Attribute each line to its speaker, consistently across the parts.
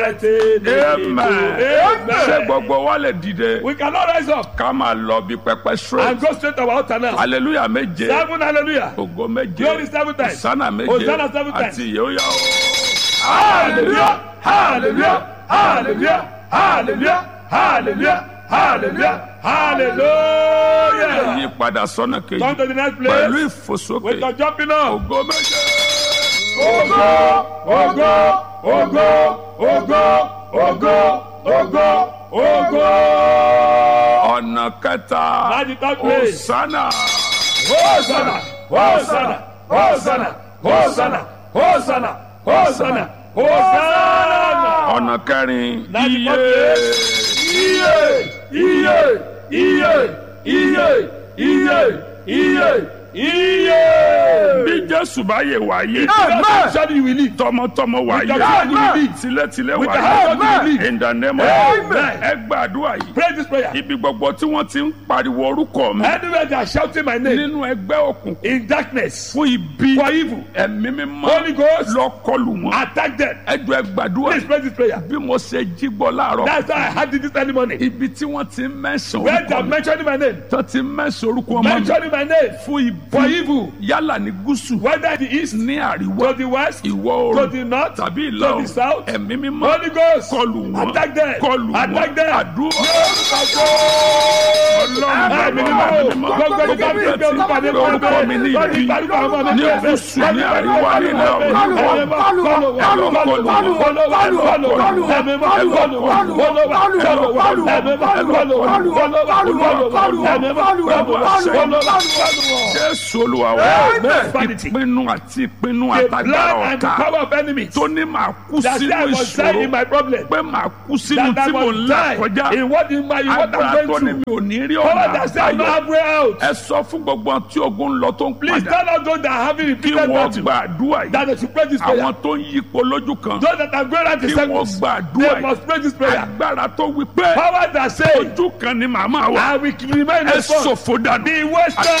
Speaker 1: amen ṣé gbogbo wa lè dìde
Speaker 2: We cannot rise up
Speaker 1: ká máa lọ bí pẹpẹ
Speaker 2: and
Speaker 1: straight
Speaker 2: go straight to our altar now.
Speaker 1: hallelujah méje
Speaker 2: Seven hallelujah.
Speaker 1: ògo méje
Speaker 2: Glory seven times.
Speaker 1: hosanna méje
Speaker 2: Hosanna seven times.
Speaker 1: àti ìyóyà o.
Speaker 2: Hallelujah. Hallelujah. Hallelujah. Hallelujah. Hallelujah. Hallelujah. Hallelujah.
Speaker 1: yí padà sọ́nà kejì
Speaker 2: Come to the next
Speaker 1: pẹ̀lú
Speaker 2: place.
Speaker 1: ìfòsókè
Speaker 2: With your jumping up.
Speaker 1: ògo méje.
Speaker 2: Ogo, ogo, ogo, ogo, ogo, ogo, ogo.
Speaker 1: ọ̀nà kẹta
Speaker 2: At the third place.
Speaker 1: hosanna
Speaker 2: Hosanna, Hosanna, Hosanna, Hosanna, Hosanna, Hosanna, Hosanna.
Speaker 1: ọ̀nà kẹrin
Speaker 2: Láti
Speaker 1: iye
Speaker 2: Iye, iye, iye, iye, iye, iye, iye.
Speaker 1: bí jésù bá yè wáyé
Speaker 2: Amen. Surely you will live.
Speaker 1: tọmọtọmọ wáyé
Speaker 2: the hand you will lead.
Speaker 1: tilétilé
Speaker 2: With the
Speaker 1: wáyé
Speaker 2: hand you will lead.
Speaker 1: in the name of
Speaker 2: Amen.
Speaker 1: ẹ gbàdúrà yìí
Speaker 2: Pray this prayer.
Speaker 1: ibi gbogbo tí wọ́n ti ń pariwo orúkọ mi
Speaker 2: Anywhere they are shouting my name
Speaker 1: nínú ẹgbẹ́ òkùnkùn
Speaker 2: in darkness
Speaker 1: fún ibi
Speaker 2: for evil,
Speaker 1: ẹ̀mí mímọ́
Speaker 2: Holy Ghost.
Speaker 1: lọ́kọlù wọn
Speaker 2: attack them.
Speaker 1: ẹjọ́ ẹ gbàdúrà
Speaker 2: Please pray this prayer.
Speaker 1: bí mo ṣe jí gbọ́ láàárọ̀
Speaker 2: That's why I had it this early morning.
Speaker 1: ibi tí wọ́n ti ń mẹ́sàn
Speaker 2: Where they
Speaker 1: orúkọ
Speaker 2: are
Speaker 1: mi
Speaker 2: mentioning my name,
Speaker 1: tó ti ń mẹ́sàn orúkọ ọmọ mi
Speaker 2: mentioning my name
Speaker 1: fún
Speaker 2: for
Speaker 1: ibi
Speaker 2: evil,
Speaker 1: yálà ní gúúsù
Speaker 2: whether the east,
Speaker 1: ní àríwá
Speaker 2: to the west,
Speaker 1: ìwọ̀
Speaker 2: to
Speaker 1: oòrùn
Speaker 2: the north,
Speaker 1: tàbí
Speaker 2: to
Speaker 1: ìlà
Speaker 2: the south,
Speaker 1: oòrùn ẹ̀mí mímọ́
Speaker 2: Holy Ghost,
Speaker 1: kọlù wọn
Speaker 2: attack them,
Speaker 1: kọlù wọn
Speaker 2: attack them.
Speaker 1: àdúrà
Speaker 2: Ẹ̀mí
Speaker 1: ọlọ́run
Speaker 2: mímọ́,
Speaker 1: ẹ̀mí mímọ́
Speaker 2: gbogbo ìgbà tí
Speaker 1: gbogbo
Speaker 2: ìgbà orúkọ mi
Speaker 1: tí orúkọ mi ní
Speaker 2: lọ́dún
Speaker 1: ibi
Speaker 2: ìgbàlúkọ ọmọ mi
Speaker 1: ní gúúsù ní àríwá ní ìlà oòrùn jésù olúwa wa ìpinnu àti ìpinnu
Speaker 2: The
Speaker 1: àtàgbára
Speaker 2: blood and the
Speaker 1: ọ̀tá
Speaker 2: power of enemies
Speaker 1: tó ní màá kú
Speaker 2: that say
Speaker 1: sínú
Speaker 2: I must die in
Speaker 1: ìṣòro
Speaker 2: my problem.
Speaker 1: pé màá kú sínú
Speaker 2: That I
Speaker 1: tí mò ń
Speaker 2: must
Speaker 1: là
Speaker 2: die
Speaker 1: kọjá
Speaker 2: in what in my in what
Speaker 1: agbára
Speaker 2: I'm
Speaker 1: tó
Speaker 2: going
Speaker 1: ní mi
Speaker 2: through.
Speaker 1: ò ní rí
Speaker 2: Power
Speaker 1: ọ̀nà
Speaker 2: that say I no
Speaker 1: àbáyọ
Speaker 2: have way out.
Speaker 1: ẹ sọ fún gbogbo àwọn tí ogun ń lọ tó ń
Speaker 2: Please
Speaker 1: padà
Speaker 2: tell us those that are having
Speaker 1: kí
Speaker 2: repeated
Speaker 1: wọ́n
Speaker 2: battle
Speaker 1: gba àdúrà yìí
Speaker 2: that they should pray this prayer.
Speaker 1: àwọn tó ń yípo lójú kan
Speaker 2: Those that are going around the
Speaker 1: kí wọ́n
Speaker 2: circles,
Speaker 1: gba àdúrà
Speaker 2: they
Speaker 1: yìí
Speaker 2: must pray this prayer.
Speaker 1: agbára tó wí pé
Speaker 2: Power that say
Speaker 1: ojú kan ni màmá wa
Speaker 2: I will remain
Speaker 1: ẹ
Speaker 2: a son.
Speaker 1: ṣòfò dànù.
Speaker 2: Be wasted.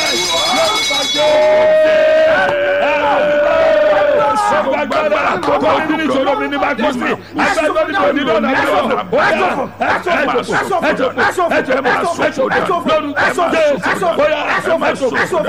Speaker 2: Agbára tó bá ojú nínú ìṣòro mi ní bá kú sí. Agbára tó ní ìṣòro nínú ọ̀nà mi sọ. Ó yá ẹ̀sọ́ ẹ̀sọ́ ẹ̀sọ́ ẹ̀sọ́ ẹ̀sọ́ ẹ̀sọ́ lórúkọ Jésù. Ó yá ẹ̀sọ́ ẹ̀sọ́ ẹ̀sọ́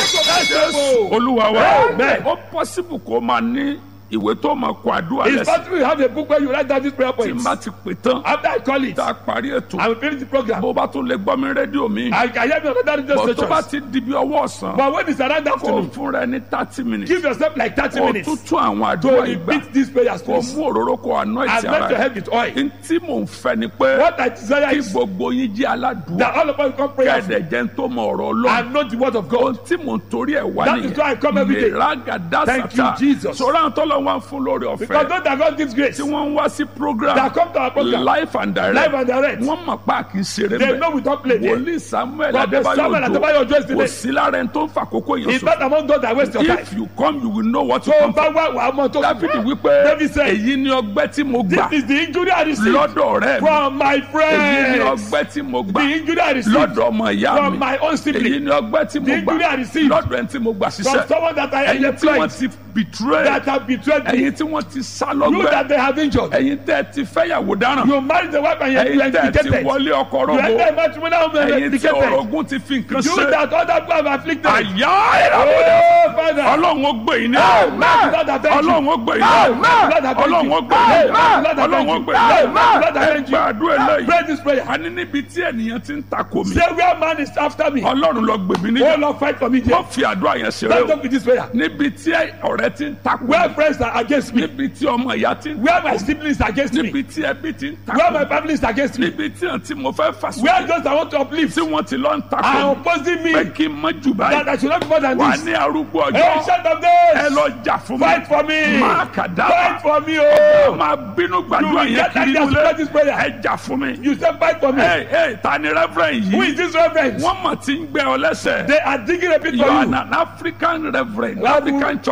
Speaker 2: ẹ̀sọ́.
Speaker 1: olúwa wa
Speaker 2: Amen.
Speaker 1: ó pọ́sibù kó máa ní ìwé tó máa kọ àdúrà
Speaker 2: It's
Speaker 1: lẹ́sìn
Speaker 2: possible you have a book where you write down these prayer
Speaker 1: tí n
Speaker 2: points.
Speaker 1: bá ti pè tán
Speaker 2: After I call it,
Speaker 1: tá a parí ètò
Speaker 2: I will finish the program.
Speaker 1: bó bá tún lè gbọ́ mi rédíò mi
Speaker 2: I can hear me on other radio
Speaker 1: bọ̀ tó bá
Speaker 2: stations.
Speaker 1: ti di bí ọwọ́ ọ̀sán
Speaker 2: But when it's around
Speaker 1: kò
Speaker 2: afternoon,
Speaker 1: fún rẹ ní thirty minutes
Speaker 2: give yourself like 30
Speaker 1: kò
Speaker 2: minutes
Speaker 1: tún tún àwọn
Speaker 2: to
Speaker 1: àdúrà ìgbà
Speaker 2: repeat these prayers,
Speaker 1: kò
Speaker 2: please.
Speaker 1: mú òróró kò anoint
Speaker 2: And
Speaker 1: ara
Speaker 2: let your
Speaker 1: rẹ
Speaker 2: head with oil.
Speaker 1: n tí mò ń fẹ́ ni pé
Speaker 2: What I desire
Speaker 1: kí
Speaker 2: is
Speaker 1: gbogbo yín jẹ́ aládùúgbò
Speaker 2: that all of us come pray
Speaker 1: kẹ́ẹ̀dẹ̀ jẹ́ ń tó mọ ọ̀rọ̀ ọlọ́run
Speaker 2: and know the word of
Speaker 1: ohun
Speaker 2: God.
Speaker 1: tí mò ń torí ẹ̀ wá
Speaker 2: That is why I come every day.
Speaker 1: ìràgàdà
Speaker 2: Thank you,
Speaker 1: sàtà
Speaker 2: Jesus.
Speaker 1: sọ̀rọ̀ àwọn tọ́lọ̀ wá fún lórí
Speaker 2: Because
Speaker 1: ọ̀fẹ́
Speaker 2: those that God gives grace,
Speaker 1: tí wọ́n ń wá sí program
Speaker 2: that come to our program,
Speaker 1: life and direct
Speaker 2: live and direct,
Speaker 1: wọ́n mọ̀ pa kì í ṣeré
Speaker 2: they
Speaker 1: bẹ́ẹ̀
Speaker 2: know we don't play there.
Speaker 1: wòlíì samuel
Speaker 2: Prophet Samuel
Speaker 1: adébáyọ̀
Speaker 2: Adébáyọ̀ Ojo is
Speaker 1: ojo
Speaker 2: the
Speaker 1: kò
Speaker 2: name.
Speaker 1: sí lára ẹni tó ń fàkókò yẹn
Speaker 2: It's
Speaker 1: sọ
Speaker 2: not among those that waste your time.
Speaker 1: if you come you will know what you
Speaker 2: So
Speaker 1: come for
Speaker 2: bá wá wà á mọ tó
Speaker 1: dáfídì wípé
Speaker 2: David said,
Speaker 1: èyí ni ọgbẹ́ tí mo gbà
Speaker 2: This is the injury I received
Speaker 1: lọ́dọ̀ rẹ̀ mi
Speaker 2: from my
Speaker 1: èyí ni
Speaker 2: friends.
Speaker 1: ọgbẹ́ tí mo gbà
Speaker 2: The injury I received
Speaker 1: lọ́dọ̀ ọmọ ìyá mi
Speaker 2: from my own
Speaker 1: èyí
Speaker 2: sibling.
Speaker 1: ni ọgbẹ́ tí mo
Speaker 2: The
Speaker 1: gbà
Speaker 2: injury I received
Speaker 1: lọ́dọ̀ ẹni tí mo gbà
Speaker 2: From
Speaker 1: ṣiṣẹ́
Speaker 2: someone that I
Speaker 1: ẹ̀yin tí wọ́n
Speaker 2: employed
Speaker 1: ti betray
Speaker 2: that have betrayed me.
Speaker 1: ẹ̀yin tí wọ́n ti sá
Speaker 2: You
Speaker 1: lọ́gbẹ́
Speaker 2: that they have injured.
Speaker 1: ẹ̀yin tẹ́ ti fẹ́yàwó dáràn
Speaker 2: You married the wife and you
Speaker 1: ẹ̀yin
Speaker 2: are
Speaker 1: tẹ́ ti
Speaker 2: indicated.
Speaker 1: wọlé ọkọ
Speaker 2: You
Speaker 1: rọ̀gbọ̀
Speaker 2: enter a matrimonial home and
Speaker 1: ẹ̀yin tí
Speaker 2: indicated.
Speaker 1: orogún ti fi nǹkan
Speaker 2: You
Speaker 1: ṣe
Speaker 2: that other people have afflicted.
Speaker 1: àyà ìràwọ̀dẹ
Speaker 2: Oh, Father.
Speaker 1: ọlọ́run ó gbé yín ní
Speaker 2: Amen. Lord, I thank you.
Speaker 1: ọlọ́run ó gbé yín ní
Speaker 2: Amen. Lord, I thank
Speaker 1: ọlọ́run
Speaker 2: you.
Speaker 1: ó gbé yín ní
Speaker 2: Amen. Lord, I
Speaker 1: ọlọ́run
Speaker 2: thank
Speaker 1: ó
Speaker 2: you.
Speaker 1: gbé yín ní
Speaker 2: Amen. Lord, I
Speaker 1: ẹ
Speaker 2: thank you.
Speaker 1: gbàdúrà eléyìí
Speaker 2: Pray this prayer.
Speaker 1: a ní níbi tí ènìyàn ti ń takò mí
Speaker 2: Say where man is after me.
Speaker 1: ọlọ́run lọ gbè mí
Speaker 2: Oh
Speaker 1: níjà
Speaker 2: Lord, fight for me there.
Speaker 1: wọ́n fi àdúrà yẹn ṣeré
Speaker 2: Don't
Speaker 1: o
Speaker 2: talk with this prayer.
Speaker 1: níbi tí ọ̀rẹ́ ti ń takò
Speaker 2: Where
Speaker 1: mí
Speaker 2: friends are against me.
Speaker 1: níbi tí ọmọ ìyá ti ń
Speaker 2: Where my siblings are against me.
Speaker 1: níbi tí ẹbí ti ń
Speaker 2: Where
Speaker 1: takò
Speaker 2: my
Speaker 1: mí
Speaker 2: family is against me.
Speaker 1: níbi tí àǹtí mo fẹ́ fà
Speaker 2: Where
Speaker 1: sókè
Speaker 2: those that want to uplift
Speaker 1: tí wọ́n ti lọ ń takò
Speaker 2: are
Speaker 1: mí
Speaker 2: opposing me.
Speaker 1: pé kí n mọ jù
Speaker 2: That
Speaker 1: báyìí
Speaker 2: I should not be more than
Speaker 1: wà
Speaker 2: this.
Speaker 1: ní arúgbó ọjọ́
Speaker 2: Ancient of
Speaker 1: ẹ
Speaker 2: days.
Speaker 1: lọ jà fún mi
Speaker 2: Fight for me.
Speaker 1: máa kàdá
Speaker 2: Fight for me,
Speaker 1: ẹ
Speaker 2: oh.
Speaker 1: máa bínú gbàdúrà
Speaker 2: You will
Speaker 1: yẹn
Speaker 2: get
Speaker 1: kiri
Speaker 2: ideas to
Speaker 1: nílé
Speaker 2: pray this prayer.
Speaker 1: ẹ jà fún mi.
Speaker 2: You say fight for me.
Speaker 1: ẹ ẹ ta ni reverend
Speaker 2: Who
Speaker 1: yìí
Speaker 2: is this reverend?
Speaker 1: wọ́n mọ̀ tí ń gbẹ ọ lẹ́sẹ̀
Speaker 2: They are digging a pit
Speaker 1: you
Speaker 2: for
Speaker 1: are
Speaker 2: you.
Speaker 1: an African reverend
Speaker 2: Why
Speaker 1: African church reverend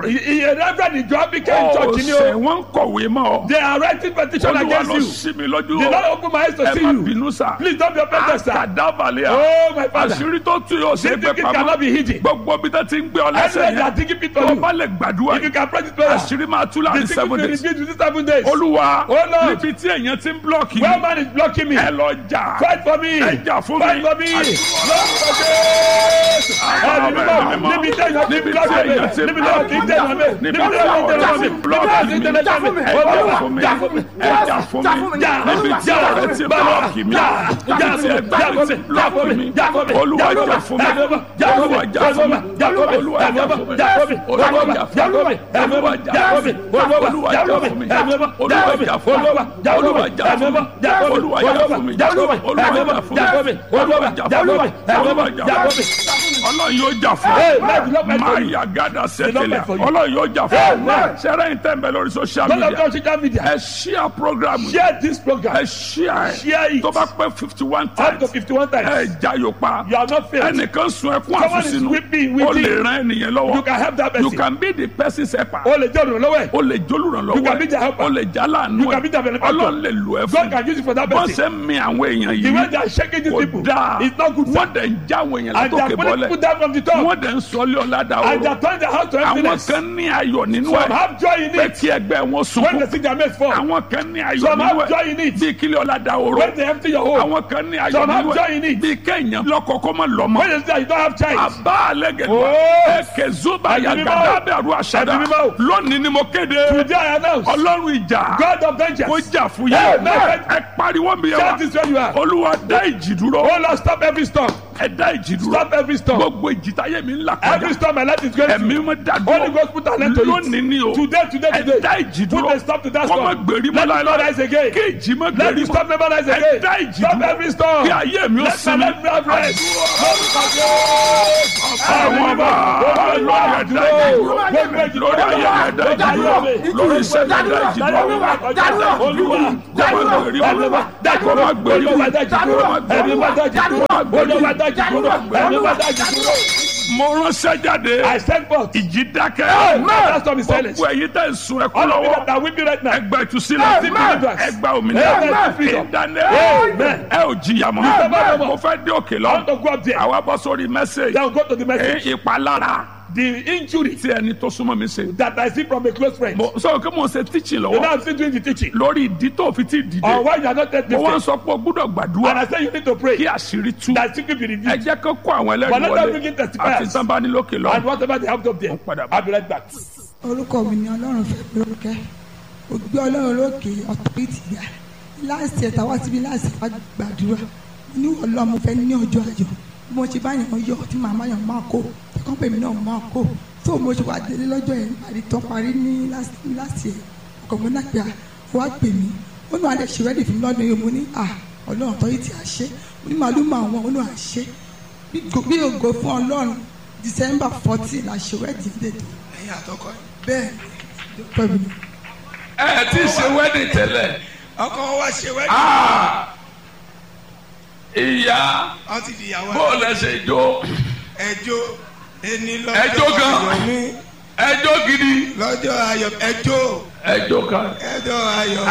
Speaker 1: reverend.
Speaker 2: Iye reverend ìjọ African church ni
Speaker 1: ọ̀sẹ̀
Speaker 2: o.
Speaker 1: wọ́n ń kọ̀wé mọ́ ọ.
Speaker 2: They are writing petition
Speaker 1: olúwa
Speaker 2: against
Speaker 1: lọ
Speaker 2: you.
Speaker 1: sí mi lójú
Speaker 2: They
Speaker 1: o.
Speaker 2: don't open my eyes to
Speaker 1: ẹ
Speaker 2: see
Speaker 1: má
Speaker 2: you.
Speaker 1: bínú sá.
Speaker 2: Please don't be offended, sir.
Speaker 1: àkàdábalẹ̀ à.
Speaker 2: Oh, my father.
Speaker 1: àṣírí tó tú yóò ṣe
Speaker 2: This
Speaker 1: gbẹ
Speaker 2: thinking cannot
Speaker 1: pamọ́.
Speaker 2: be hidden.
Speaker 1: gbogbo bí tó ti ń gbé ọ lẹ́sẹ̀
Speaker 2: Everywhere they are
Speaker 1: yẹn.
Speaker 2: taking it
Speaker 1: tó
Speaker 2: from
Speaker 1: o
Speaker 2: you.
Speaker 1: bá lè gbàdúrà
Speaker 2: If you
Speaker 1: yìí.
Speaker 2: can pray this prayer,
Speaker 1: àṣírí máa tú
Speaker 2: the
Speaker 1: láàrin
Speaker 2: secret
Speaker 1: seven
Speaker 2: will
Speaker 1: days.
Speaker 2: reveal within seven days.
Speaker 1: olúwa
Speaker 2: Oh, Lord.
Speaker 1: níbi tí èèyàn ti ń blọọkì
Speaker 2: Where man is blocking me.
Speaker 1: ẹ lọ jà.
Speaker 2: Fight for me.
Speaker 1: ẹ jà fún
Speaker 2: Fight
Speaker 1: mi.
Speaker 2: for me.
Speaker 1: Àdúrà.
Speaker 2: Ẹ̀mí mímọ́ níbi tí èèyàn ti
Speaker 1: Níbi tí
Speaker 2: blọ́ọ̀kì mi.
Speaker 1: èèyàn ti
Speaker 2: Níbi tí èèyàn ti dènà mi. Níbi tí èèyàn ti dènà mi. Níbi tí èèyàn ti dènà mi.
Speaker 1: ẹ jà fún mi. ẹ jà fún mi. níbi tí ọ̀rẹ́ ti blọọkì mi. níbi tí ẹgbẹ́ ti blọọkì mi. olúwa jà fún mi. olúwa jà fún mi. olúwa jà fún mi. olúwa jà fún mi. olúwa jà fún mi. olúwa jà fún mi. olúwa jà fún mi. olúwa jà fún mi. olúwa jà fún mi. olúwa jà fún mi. olúwa jà fún mi. olúwa jà fún mi. ọlọ́run yóò jà fún
Speaker 2: Hey,
Speaker 1: mi.
Speaker 2: man, the Lord fight for
Speaker 1: máa
Speaker 2: you.
Speaker 1: yà gádà
Speaker 2: The Lord
Speaker 1: sẹ́tẹ̀lẹ̀
Speaker 2: fight for you.
Speaker 1: ọlọ́run yóò jà fún mi.
Speaker 2: Amen.
Speaker 1: sẹ́rẹ́ yìí tẹ̀ ń bẹ lórí social
Speaker 2: Don't
Speaker 1: media
Speaker 2: have social media.
Speaker 1: ẹ ṣíà program yìí.
Speaker 2: Share this program.
Speaker 1: ẹ ṣíà
Speaker 2: Share
Speaker 1: ẹ
Speaker 2: it.
Speaker 1: tó bá pẹ́ fifty one
Speaker 2: Up to
Speaker 1: times
Speaker 2: fifty-one
Speaker 1: ẹ
Speaker 2: times.
Speaker 1: jayò pa
Speaker 2: You are not failed.
Speaker 1: ẹnìkan sun ẹkún
Speaker 2: Someone is
Speaker 1: àfúsínú
Speaker 2: weeping,
Speaker 1: o
Speaker 2: weeping.
Speaker 1: lè ran ẹnìyẹn
Speaker 2: You
Speaker 1: lọ́wọ́
Speaker 2: can help that
Speaker 1: you
Speaker 2: person.
Speaker 1: can be the person's helper
Speaker 2: O lè jẹ́ olùrànlọ́wọ́ ẹ̀.
Speaker 1: o lè jólùrànlọ́wọ́
Speaker 2: You can be the helper.
Speaker 1: o lè jálàánú
Speaker 2: You can be the
Speaker 1: ẹ
Speaker 2: benefactor.
Speaker 1: ọlọ́run lè lò ẹ
Speaker 2: God
Speaker 1: fún
Speaker 2: can use it for that
Speaker 1: bọ́n
Speaker 2: person.
Speaker 1: ṣe ń mi àwọn èèyàn
Speaker 2: The way
Speaker 1: yìí
Speaker 2: they are shaking these
Speaker 1: kò
Speaker 2: people
Speaker 1: dáa
Speaker 2: is not good.
Speaker 1: wọ́n dẹ̀ ń já àwọn èèyàn
Speaker 2: And they are
Speaker 1: látòkè
Speaker 2: pulling
Speaker 1: bọ́lẹ̀
Speaker 2: people down from the top.
Speaker 1: wọ́n dẹ̀ ń sọlé ọ̀làdà
Speaker 2: And they are
Speaker 1: ọ̀rọ̀
Speaker 2: turning the house to
Speaker 1: àwọn
Speaker 2: emptiness.
Speaker 1: kan ní ayọ̀ nínú
Speaker 2: Some
Speaker 1: ẹ̀
Speaker 2: have joy in
Speaker 1: pé
Speaker 2: it.
Speaker 1: kí ẹgbẹ́ wọn
Speaker 2: When
Speaker 1: sunkún
Speaker 2: they see their mates fall.
Speaker 1: àwọn kan ní ayọ̀
Speaker 2: Some
Speaker 1: nínú
Speaker 2: have
Speaker 1: ẹ̀
Speaker 2: joy in it.
Speaker 1: bí kílẹ̀ ọ̀làdà ọ̀rọ̀
Speaker 2: When they empty your home.
Speaker 1: àwọn kan ní ayọ̀
Speaker 2: Some have
Speaker 1: nínú
Speaker 2: joy in
Speaker 1: ẹ̀
Speaker 2: it.
Speaker 1: bí kéèyàn lọ́kọ̀ọ́kọ́ máa lọ mọ́
Speaker 2: When they see that you don't have child.
Speaker 1: àbá àlẹ́gẹ̀dẹ̀
Speaker 2: Oh.
Speaker 1: ẹ̀kẹ́ zuba
Speaker 2: Ẹ̀mí mímọ́.
Speaker 1: yàgàdà bẹ̀rù àṣàdá
Speaker 2: Ẹ̀mí mímọ́.
Speaker 1: lónìí ni mo kéde
Speaker 2: Today I announce.
Speaker 1: ọlọ́run ìjà
Speaker 2: God of
Speaker 1: kó
Speaker 2: vengeance.
Speaker 1: jà fún
Speaker 2: Hey,
Speaker 1: yẹn
Speaker 2: man.
Speaker 1: ẹ pariwo mi yẹn
Speaker 2: Shout
Speaker 1: wa
Speaker 2: this where you are.
Speaker 1: olúwa dá ìjì dúró
Speaker 2: Oh Lord, stop every storm.
Speaker 1: ẹ dá ìjì dúró
Speaker 2: Stop every storm.
Speaker 1: gbogbo ìjì táyé mi ń là
Speaker 2: Every
Speaker 1: kọjá
Speaker 2: storm my life is going
Speaker 1: ẹ̀mí
Speaker 2: through.
Speaker 1: mi dá
Speaker 2: Holy
Speaker 1: dúró
Speaker 2: Ghost put an end to
Speaker 1: lónìí
Speaker 2: it.
Speaker 1: ni o
Speaker 2: Today, today,
Speaker 1: ẹ
Speaker 2: today.
Speaker 1: dá ìjì
Speaker 2: Put
Speaker 1: dúró
Speaker 2: a stop to that
Speaker 1: kọ́ má
Speaker 2: storm.
Speaker 1: gbèrí mọ́
Speaker 2: Let it not
Speaker 1: láéláé
Speaker 2: rise again.
Speaker 1: kí ìjì má
Speaker 2: Let
Speaker 1: gbèrí
Speaker 2: the
Speaker 1: mọ́
Speaker 2: storm never rise
Speaker 1: ẹ
Speaker 2: again.
Speaker 1: dá ìjì
Speaker 2: Stop
Speaker 1: dúró
Speaker 2: every storm.
Speaker 1: kí ayé mi ó
Speaker 2: Let my
Speaker 1: sinmi
Speaker 2: life have rest.
Speaker 1: àwọn ọba lórí ẹ̀dá ìjì dúró lórí ayé ẹ̀dá ìjì dúró lórí iṣẹ́ ẹ̀dá ìjì dúró olúwa kọ́ má gbèrí mọ́ kọ́ má gbèrí mọ́ mo ránṣẹ́ jáde
Speaker 2: I send forth.
Speaker 1: ìjì dákẹ́
Speaker 2: That storm is silent.
Speaker 1: gbogbo ẹ̀yin tẹ̀ ń sun ẹkún
Speaker 2: All of you
Speaker 1: lọ́wọ́
Speaker 2: that are weeping right now.
Speaker 1: ẹgbẹ́ ìtúsílẹ̀
Speaker 2: Amen.
Speaker 1: ẹgbẹ́ òmìnira
Speaker 2: Amen.
Speaker 1: ìdáná
Speaker 2: Amen.
Speaker 1: ẹ ò jìyà mọ́
Speaker 2: Amen.
Speaker 1: mo fẹ́ dé òkè
Speaker 2: I want
Speaker 1: lọ
Speaker 2: to go up there.
Speaker 1: àwa bọ́ sórí mẹ́sẹ̀gì
Speaker 2: Then go to the message.
Speaker 1: ìpalára
Speaker 2: The injury
Speaker 1: tí ẹni tó súnmọ́ mi ṣe.
Speaker 2: that I see from a close friend.
Speaker 1: mo sọ pé mo ṣe teaching
Speaker 2: You know
Speaker 1: lọ́wọ́
Speaker 2: I'm still doing the teaching.
Speaker 1: lórí ìdí tó fi ti dìde
Speaker 2: Or why you are not yet
Speaker 1: mo wá ń
Speaker 2: lifted.
Speaker 1: sọ pé o gbúdọ̀
Speaker 2: And
Speaker 1: gbàdúrà
Speaker 2: I say you need to pray.
Speaker 1: kí àṣírí tú
Speaker 2: That secret be
Speaker 1: ẹ
Speaker 2: revealed.
Speaker 1: jẹ́ kó kó àwọn
Speaker 2: But
Speaker 1: ẹlẹ́rìí
Speaker 2: let them begin
Speaker 1: wọlé
Speaker 2: testifiers.
Speaker 1: àti sábà ní lókè lọ.
Speaker 2: And whatever they have up there.
Speaker 1: padà bọ̀.
Speaker 2: I'll be right back.
Speaker 3: orúkọ mi ni ọlọ́run fẹ́ mi lórúkẹ́ mo gbé ọlọ́run lókè ọ̀tọ́rìtì ga láàsì ẹ̀ta wá síbi láàsì wá gbàdúrà ní ọlọ́run mo fẹ́ ní ọjọ́ ayọ̀ bí mo ṣe bá yàn yọ tí màmá yàn máa kó ẹ̀kọ́ pèmí náà máa kó tó mo ṣe wá délé lọ́jọ́ yẹn àdì tán parí ní láàsì ẹ̀ ọkọ̀ mi náà pé à wá pè mí ó ní wàá dẹ̀ ṣe rẹ́dì fún mi lọ́dún yìí mo ní à ọlọ́run ọ̀tọ́rìtì àṣẹ mo ní màálù máa wọn ó ní àṣẹ bí ògo fún ọlọ́run December fourteen àṣẹ rẹ́dì dèdè
Speaker 4: ẹ̀yin àtọkọ ẹ̀.
Speaker 3: bẹ́ẹ̀ ni pẹ̀lú mi.
Speaker 1: ẹ ti ṣe wedding tẹ́lẹ̀
Speaker 4: ọkọ wọn wá ṣe wẹ́ẹ̀dì
Speaker 1: ìyá
Speaker 4: wọn ti di ìyàwó
Speaker 1: bó lẹ ṣe jó
Speaker 4: ẹjọ́ ẹni
Speaker 1: Ẹjọ́
Speaker 4: lọ́jọ́
Speaker 1: gan.
Speaker 4: ayọ̀ mi
Speaker 1: ẹjọ́ gidi
Speaker 4: lọ́jọ́ ayọ̀ ẹjọ́
Speaker 1: ẹjọ́ kan.
Speaker 4: ẹjọ́ ayọ̀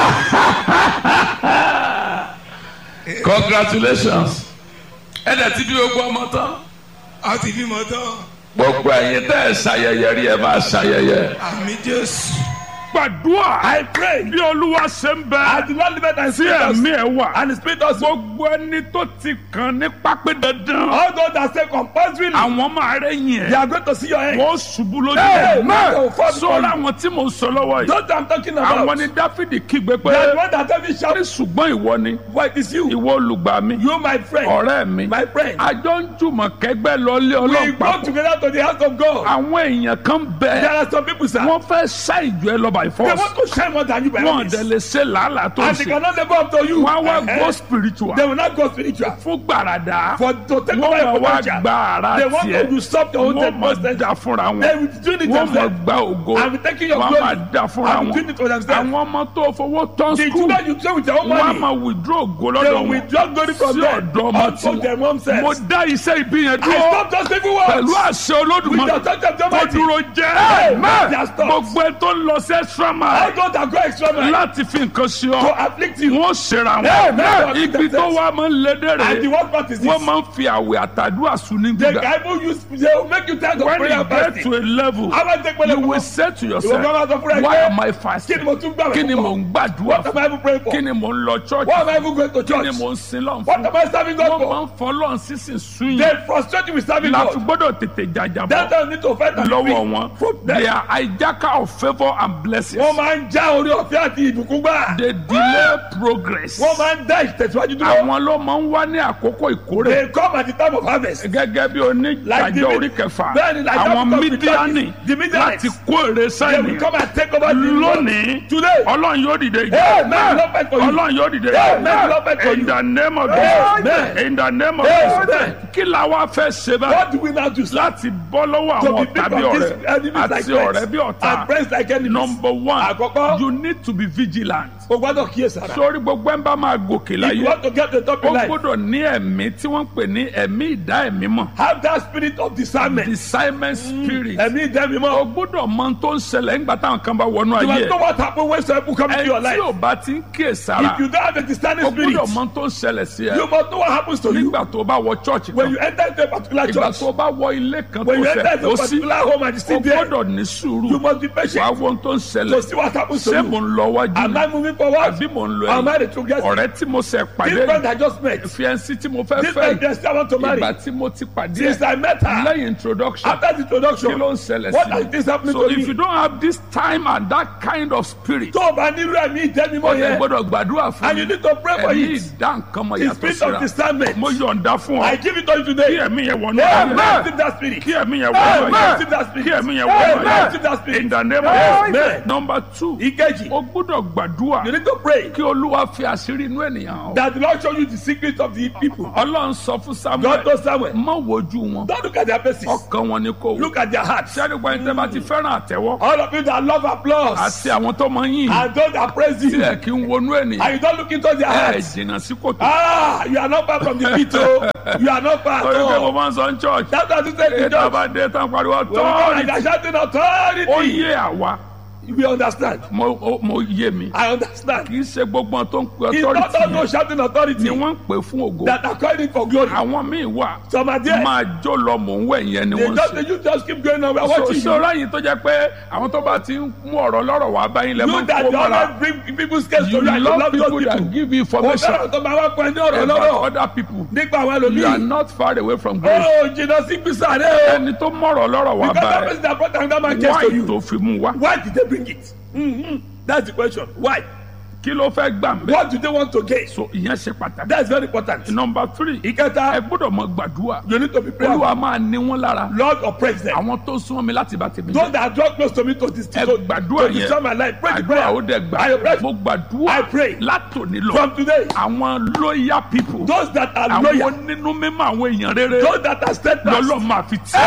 Speaker 1: congratulations ẹ dẹ̀ ti bí gbogbo ọmọ tán.
Speaker 4: wọn ti bímọ tán
Speaker 1: gbogbo ẹ̀yin tẹ́ ẹ ṣayẹyẹ rí ẹ máa ṣayẹyẹ.
Speaker 4: àmì Jésù.
Speaker 1: gbàdúrà
Speaker 2: I pray.
Speaker 1: bí olúwa ṣe ń
Speaker 2: I
Speaker 1: bẹ
Speaker 2: do not live it and
Speaker 1: tí
Speaker 2: see us.
Speaker 1: ẹ̀mí ẹ̀ wà.
Speaker 2: And the spirit also.
Speaker 1: gbogbo ẹni tó ti kàn ní pápẹ́ dandan.
Speaker 2: All those that say compulsory.
Speaker 1: àwọn máa rẹ́yìn
Speaker 2: They
Speaker 1: ẹ̀.
Speaker 2: are going to see your end.
Speaker 1: wọ́n ṣubú lójú
Speaker 2: Hey,
Speaker 1: ẹ̀.
Speaker 2: man. Oh, fuck
Speaker 1: sọ́ra
Speaker 2: you.
Speaker 1: àwọn tí mò ń sọ lọ́wọ́ yìí.
Speaker 2: Those that I'm talking about.
Speaker 1: àwọn ni dáfídì kígbe pé.
Speaker 2: They are the one that tell me
Speaker 1: sọ́rí
Speaker 2: shout.
Speaker 1: ṣùgbọ́n ìwọ ni.
Speaker 2: What is you?
Speaker 1: ìwọ olùgbà mi.
Speaker 2: You my friend.
Speaker 1: ọ̀rẹ́ mi.
Speaker 2: My friend.
Speaker 1: àjọ ń jùmọ̀ kẹgbẹ́ lọ lé
Speaker 2: We
Speaker 1: ọlọ́run
Speaker 2: go
Speaker 1: papọ̀.
Speaker 2: together to the house of God.
Speaker 1: àwọn èèyàn kan
Speaker 2: There
Speaker 1: bẹ.
Speaker 2: are some people sir.
Speaker 1: wọ́n fẹ́ ṣá ìjọ ẹ lọ́ba by
Speaker 2: They
Speaker 1: force
Speaker 2: want to shine more than you by
Speaker 1: wọn
Speaker 2: all
Speaker 1: dẹ̀
Speaker 2: means.
Speaker 1: lè ṣe làálàá tó ń
Speaker 2: And they
Speaker 1: ṣe
Speaker 2: cannot live up to you.
Speaker 1: wọn á wá
Speaker 2: Eh,
Speaker 1: go
Speaker 2: eh.
Speaker 1: spiritual
Speaker 2: They will not go spiritual.
Speaker 1: fún gbàràdà
Speaker 2: For to take
Speaker 1: wọn
Speaker 2: over
Speaker 1: máa
Speaker 2: your
Speaker 1: wá
Speaker 2: potential.
Speaker 1: gba ara
Speaker 2: They want
Speaker 1: tiẹ̀
Speaker 2: to usurp your own
Speaker 1: wọn máa
Speaker 2: potential.
Speaker 1: dá fúnra
Speaker 2: They
Speaker 1: wọn
Speaker 2: will do it
Speaker 1: wọn máa
Speaker 2: themselves.
Speaker 1: gba ògo
Speaker 2: I'm taking your
Speaker 1: wọn
Speaker 2: glory.
Speaker 1: máa dá fúnra
Speaker 2: I'm
Speaker 1: wọn
Speaker 2: doing it for themselves.
Speaker 1: àwọn ọmọ tó fowó tán
Speaker 2: The
Speaker 1: skul
Speaker 2: children you train with your own
Speaker 1: wọn á
Speaker 2: money.
Speaker 1: máa withdraw ògo
Speaker 2: They
Speaker 1: lọ́dọ̀
Speaker 2: will
Speaker 1: wọn
Speaker 2: withdraw glory from
Speaker 1: sí
Speaker 2: them.
Speaker 1: ọ̀dọ̀ ọmọ
Speaker 2: Unto their own
Speaker 1: tiwọn
Speaker 2: selves.
Speaker 1: mo dá iṣẹ́ ibi yẹn
Speaker 2: I
Speaker 1: dúró
Speaker 2: stop those evil words.
Speaker 1: pẹ̀lú àṣẹ
Speaker 2: With the
Speaker 1: olódùmarè
Speaker 2: touch of the
Speaker 1: kó
Speaker 2: Almighty.
Speaker 1: dúró jẹ́
Speaker 2: Amen. They are stopped.
Speaker 1: gbogbo ẹ tó ń lọ sí extra
Speaker 2: All
Speaker 1: mile
Speaker 2: those that go extra mile
Speaker 1: láti fi nǹkan ṣe
Speaker 2: to
Speaker 1: ọ
Speaker 2: afflict you.
Speaker 1: wọn ṣera
Speaker 2: Amen.
Speaker 1: wọn ibi tó wá máa ń lédè
Speaker 2: And the
Speaker 1: rè
Speaker 2: worst part is this.
Speaker 1: wọn máa ń fi àwẹ̀ àtàdúrà sùn ní
Speaker 2: The
Speaker 1: gbígbà
Speaker 2: Bible use they will make you tired of
Speaker 1: when
Speaker 2: prayer
Speaker 1: you
Speaker 2: and
Speaker 1: get
Speaker 2: fasting.
Speaker 1: to a level
Speaker 2: How about take
Speaker 1: you
Speaker 2: prayer
Speaker 1: will
Speaker 2: for
Speaker 1: say to
Speaker 2: Ìwọ
Speaker 1: yourself
Speaker 2: bá máa sọ fúnra ẹ
Speaker 1: why
Speaker 2: pé,
Speaker 1: am I
Speaker 2: Kí
Speaker 1: fasting
Speaker 2: ni mo tún gbàgbé
Speaker 1: kí ni
Speaker 2: fún?
Speaker 1: mò ń gbàdúrà
Speaker 2: What am
Speaker 1: fún
Speaker 2: I even praying for?
Speaker 1: kí ni mò ń lọ church
Speaker 2: Why am I even going to
Speaker 1: kí ni
Speaker 2: church?
Speaker 1: mò ń sin lọ́n
Speaker 2: What
Speaker 1: fún
Speaker 2: am I serving God
Speaker 1: wọ́n máa
Speaker 2: for?
Speaker 1: ń fọlọ́n sísìn sún
Speaker 2: They
Speaker 1: yìí
Speaker 2: frustrate you with serving
Speaker 1: la fi
Speaker 2: God.
Speaker 1: gbọ́dọ̀ tètè jàjàbọ̀
Speaker 2: That doesn't need to fight and
Speaker 1: lọ́wọ́
Speaker 2: defeat.
Speaker 1: wọn
Speaker 2: From
Speaker 1: they
Speaker 2: them.
Speaker 1: are hijacker of favour and blessings
Speaker 2: Wọ́n máa ń já orí ọ̀fẹ́ àti ìbùkún gbà.
Speaker 1: they delay progress
Speaker 2: Wọ́n máa ń dá ìtẹ̀síwájú dúró.
Speaker 1: àwọn ló máa ń wá ní àkókò ìkórè
Speaker 2: They come at the time of harvest.
Speaker 1: gẹ́gẹ́ bí
Speaker 2: Like the
Speaker 1: oníjàjọ
Speaker 2: mid-
Speaker 1: orí kẹfà
Speaker 2: Bẹ́ẹ̀ni, like
Speaker 1: àwọn
Speaker 2: that because
Speaker 1: mídíánì
Speaker 2: the Midianites,
Speaker 1: láti kó èrè
Speaker 2: They
Speaker 1: sáìnì
Speaker 2: will come and take over the
Speaker 1: lónìí
Speaker 2: Today.
Speaker 1: ọlọ́run yóò dìde
Speaker 2: Amen. Lord fight for you.
Speaker 1: ọlọ́run yóò dìde
Speaker 2: Amen. Lord fight for
Speaker 1: in
Speaker 2: you.
Speaker 1: the name of
Speaker 2: Amen.
Speaker 1: Jesus in the name of
Speaker 2: Amen.
Speaker 1: Jesus kí la wá fẹ́ ṣe báyìí
Speaker 2: What do we now do? sir?
Speaker 1: láti bọ́ lọ́wọ́
Speaker 2: To
Speaker 1: àwọn
Speaker 2: be
Speaker 1: ọ̀tá
Speaker 2: free
Speaker 1: bí
Speaker 2: from
Speaker 1: ọ̀rẹ́
Speaker 2: these enemies like
Speaker 1: àti ọ̀rẹ́
Speaker 2: friends
Speaker 1: bí ọ̀tá
Speaker 2: and friends like enemies.
Speaker 1: number one
Speaker 2: Àkọ́kọ́.
Speaker 1: you need to be vigilant
Speaker 2: O gbọ́dọ̀ kíyèsára.
Speaker 1: sórí gbogbo ẹ̀ ń bá máa gòkè
Speaker 2: If you
Speaker 1: láyé
Speaker 2: want to get to the top
Speaker 1: ó
Speaker 2: in life,
Speaker 1: gbọ́dọ̀ ní ẹ̀mí tí wọ́n ń pè ní ẹ̀mí ìdá ẹ̀mí mọ̀
Speaker 2: have that spirit of discernment.
Speaker 1: discernment spirit
Speaker 2: Ẹ̀mí ìdẹ́mi
Speaker 1: o
Speaker 2: mọ́.
Speaker 1: gbọ́dọ̀ mọ ohun tó ń ṣẹlẹ̀ nígbà táwọn kan bá wọnú
Speaker 2: You
Speaker 1: ayé
Speaker 2: must know what happen when some people come into
Speaker 1: ẹ
Speaker 2: your
Speaker 1: tí
Speaker 2: life.
Speaker 1: ò bá ti ń kíyè sára
Speaker 2: If you don't have a discerning
Speaker 1: o
Speaker 2: spirit,
Speaker 1: gbọ́dọ̀ mọ ohun tó ń ṣẹlẹ̀ sí ẹ
Speaker 2: you must know what happens to you
Speaker 1: nígbà tó bá wọ church
Speaker 2: when
Speaker 1: kan
Speaker 2: you enter into a particular
Speaker 1: ìgbà
Speaker 2: church.
Speaker 1: tó bá wọ ilé kan tó
Speaker 2: When you
Speaker 1: fẹ́
Speaker 2: enter into
Speaker 1: kó
Speaker 2: a
Speaker 1: sí
Speaker 2: particular home and you
Speaker 1: o
Speaker 2: sit there,
Speaker 1: gbọ́dọ̀ ní sùúrù
Speaker 2: you must be
Speaker 1: wàá
Speaker 2: patient
Speaker 1: wo ohun tó ń
Speaker 2: to
Speaker 1: ṣẹlẹ̀
Speaker 2: see what happens to
Speaker 1: ṣé mò
Speaker 2: you.
Speaker 1: ń lọ wájú
Speaker 2: Am
Speaker 1: ni
Speaker 2: I moving forward?
Speaker 1: àbí mò ń lọ
Speaker 2: Am I
Speaker 1: ẹ̀yìn
Speaker 2: the true guest?
Speaker 1: ọ̀rẹ́ tí mo ṣe
Speaker 2: This
Speaker 1: pàdé
Speaker 2: friend I just met.
Speaker 1: fiẹ́nsì tí mo fẹ́
Speaker 2: This
Speaker 1: fẹ́
Speaker 2: friend yes, I want to marry.
Speaker 1: ìgbà tí mo ti pàdé
Speaker 2: Since I met her,
Speaker 1: lẹ́yìn introduction
Speaker 2: after the
Speaker 1: kí
Speaker 2: introduction,
Speaker 1: ló ń ṣẹlẹ̀
Speaker 2: what
Speaker 1: sí
Speaker 2: is this happening
Speaker 1: so
Speaker 2: to
Speaker 1: if
Speaker 2: me?
Speaker 1: you don't have this time and that kind of spirit
Speaker 2: tó o bá nílò ẹ̀mí ìdẹ́mi
Speaker 1: o
Speaker 2: mọ́
Speaker 1: lè
Speaker 2: yẹn
Speaker 1: gbọ́dọ̀ gbàdúrà fún
Speaker 2: and you
Speaker 1: mi
Speaker 2: need to pray for
Speaker 1: ẹ̀mí
Speaker 2: it
Speaker 1: ìdá nǹkan mọ̀
Speaker 2: the
Speaker 1: yàtọ̀
Speaker 2: spirit of
Speaker 1: síra
Speaker 2: discernment
Speaker 1: mo yọ̀ǹda fún
Speaker 2: I
Speaker 1: ọ
Speaker 2: give it to you
Speaker 1: kí
Speaker 2: today
Speaker 1: ẹ̀mí yẹn wọnú
Speaker 2: Amen.
Speaker 1: ayé
Speaker 2: receive that spirit
Speaker 1: kí ẹ̀mí yẹn wọnú
Speaker 2: Amen.
Speaker 1: ayé
Speaker 2: receive that spirit
Speaker 1: kí ẹ̀mí yẹn wọnú
Speaker 2: Amen.
Speaker 1: ayé
Speaker 2: receive that spirit
Speaker 1: in the name of
Speaker 2: Amen.
Speaker 1: Jesus number two
Speaker 2: ìkejì
Speaker 1: o gbọ́dọ̀ gbàdúrà
Speaker 2: you need to pray
Speaker 1: kí olúwa fi àṣírí inú ènìyàn hàn
Speaker 2: that the Lord show you the secret of the people
Speaker 1: ọlọ́run sọ fún
Speaker 2: God
Speaker 1: samuel
Speaker 2: knows Samuel
Speaker 1: má wojú wọn
Speaker 2: don't look at their faces
Speaker 1: ọkàn wọn ni kò wò
Speaker 2: look at their hearts
Speaker 1: sẹ́ni gba ẹni tẹ́ bá ti fẹ́ràn àtẹ́wọ́
Speaker 2: all of you that love applause
Speaker 1: àti àwọn tó máa ń yìn
Speaker 2: and those that praise
Speaker 1: tí
Speaker 2: you
Speaker 1: ẹ kí ń wọnú ènìyàn
Speaker 2: and you don't look into their
Speaker 1: ẹ
Speaker 2: hearts
Speaker 1: jìnnà sí kòtò.
Speaker 2: ah you are not far from the pit o you are not far at
Speaker 1: torí pé mo
Speaker 2: all
Speaker 1: máa ń sọ ní church
Speaker 2: that's why I say to
Speaker 1: ètò
Speaker 2: church
Speaker 1: àbádé tán pariwo
Speaker 2: when we come like
Speaker 1: tọ́ọ̀rì
Speaker 2: that shouting
Speaker 1: ó
Speaker 2: authority
Speaker 1: yé àwa
Speaker 2: we understand
Speaker 1: mo ó- mo yé mi
Speaker 2: I understand
Speaker 1: kì í ṣe gbogbo ohun tó ń pe
Speaker 2: it's not all
Speaker 1: authority
Speaker 2: those shouting authority
Speaker 1: ni wọ́n ń pè fún ògo
Speaker 2: that are calling for glory
Speaker 1: àwọn míì wà
Speaker 2: some are there
Speaker 1: máa jó lọ mò ń wẹ̀ yẹn ni
Speaker 2: they
Speaker 1: wọ́n ń
Speaker 2: just
Speaker 1: ṣe.
Speaker 2: you just keep going on we are
Speaker 1: so
Speaker 2: watching you
Speaker 1: ṣọ́ra yìí tó jẹ́ pé àwọn tó bá ti ń mú ọ̀rọ̀ lọ́rọ̀ wá báyìí lẹ́ máa
Speaker 2: you
Speaker 1: ń
Speaker 2: that
Speaker 1: kó
Speaker 2: you
Speaker 1: mọ́ra
Speaker 2: always bring people's case to
Speaker 1: you
Speaker 2: you and you
Speaker 1: love
Speaker 2: love
Speaker 1: people
Speaker 2: those
Speaker 1: that
Speaker 2: people
Speaker 1: give you
Speaker 2: o
Speaker 1: information
Speaker 2: fẹ́ràn tó máa wá pọ̀ ní ọ̀rọ̀
Speaker 1: about
Speaker 2: lọ́rọ̀
Speaker 1: other people
Speaker 2: nípa àwọn
Speaker 1: you are
Speaker 2: ẹlòmíì
Speaker 1: not far away from grace
Speaker 2: ó jìnnà sí gbèsè rẹ o
Speaker 1: ẹni tó mọ̀rọ̀ lọ́rọ̀ wá
Speaker 2: because that
Speaker 1: báyìí
Speaker 2: person that brought another man case to
Speaker 1: why
Speaker 2: you
Speaker 1: tó fi mú wá
Speaker 2: why did they bring it mm-hmm. that's the question why
Speaker 1: kí ló fẹ́ gbà ń bẹ́
Speaker 2: what do they want to gain
Speaker 1: so ìyẹn ṣe pàtàkì.
Speaker 2: that's very important
Speaker 1: number three ẹ
Speaker 2: ìkẹta
Speaker 1: gbọ́dọ̀ mọ gbàdúrà
Speaker 2: you need to be prayerful
Speaker 1: olúwa máa ní wọn lára
Speaker 2: lord oppress them
Speaker 1: àwọn tó súnmọ́ mi láti bá tèmi
Speaker 2: those
Speaker 1: jẹ́
Speaker 2: that draw close to me to this
Speaker 1: ẹ
Speaker 2: to,
Speaker 1: gbàdúrà
Speaker 2: to destroy my
Speaker 1: yẹn
Speaker 2: life pray the
Speaker 1: àdúrà ó
Speaker 2: prayer
Speaker 1: dẹ̀
Speaker 2: I pray
Speaker 1: gbà mo gbàdúrà
Speaker 2: I pray
Speaker 1: látòní lọ
Speaker 2: from today
Speaker 1: àwọn loyal people
Speaker 2: those that are
Speaker 1: àwọn
Speaker 2: loyal
Speaker 1: onínú mímọ́ àwọn èèyàn rere
Speaker 2: those that are steadfast
Speaker 1: lọ́lọ́ máa fi tì